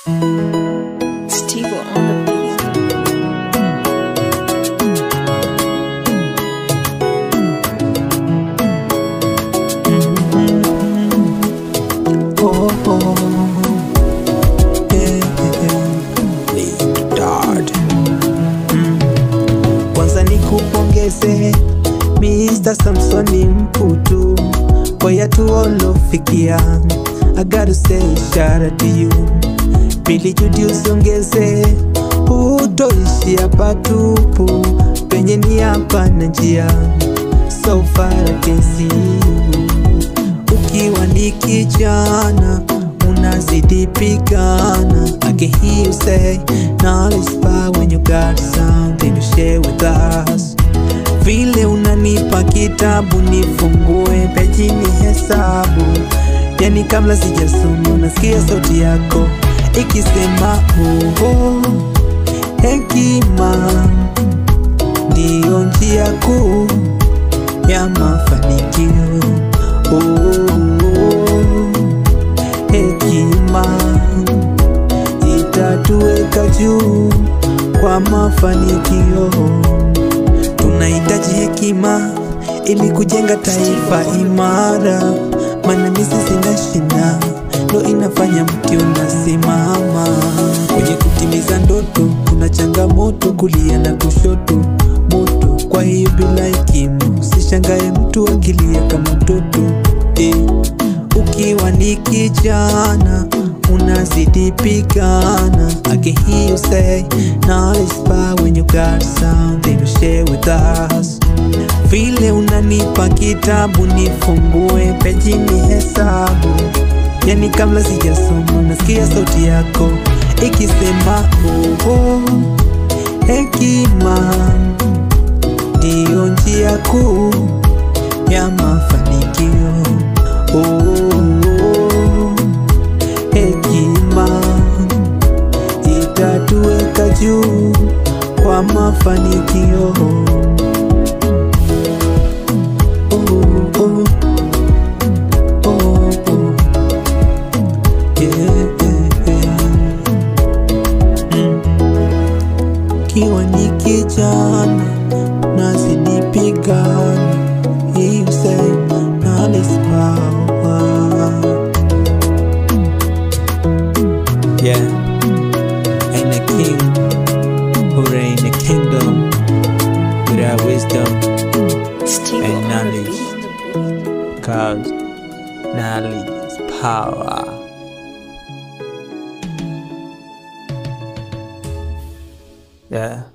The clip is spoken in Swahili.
Steve on the beat. Oh, oh. Yeah, yeah. Late Dad. Mm. Kwanza nikupongeze Mr. Samsoni Mputu kwa yatu olofikia I gotta say shout out to you Pili Judi usongeze utoishia patupu penye ni hapa na njia so far I can see you ukiwa ni kijana unazidi pigana I can hear you say knowledge is power when you got something to share with us vile unanipa kitabu nifungue peji ni hesabu yani kabla sijasoma unasikia sauti yako ikisema oh, hekima ndiyo njia kuu ya mafanikio oh, hekima itatuweka juu kwa mafanikio tunahitaji hekima ili kujenga taifa imara maana misi sina shina ndo inafanya mti unasimama kwenye kutimiza ndoto kuna changamoto kulia na kushoto moto kwa hiyo bila hekima usishangae mtu akilia kama mtoto eh. ukiwa ni kijana unazidi pigana I can hear you say knowledge is power when you got something to share with us vile unanipa kitabu nifungue peji ni hesabu yani kabla sijasoma nasikia sauti yako ikisema oh, oh, hekima ndiyo njia kuu ya mafanikio oh, oh, hekima itatuweka juu kwa mafanikio oh, oh, oh, oh. Yeah, yeah, yeah. Mm. Kiwa ni kijana nazidi pigana you say knowledge is power yeah and the king who reign the kingdom without wisdom Steve And on the knowledge. beat. cause knowledge is power yeah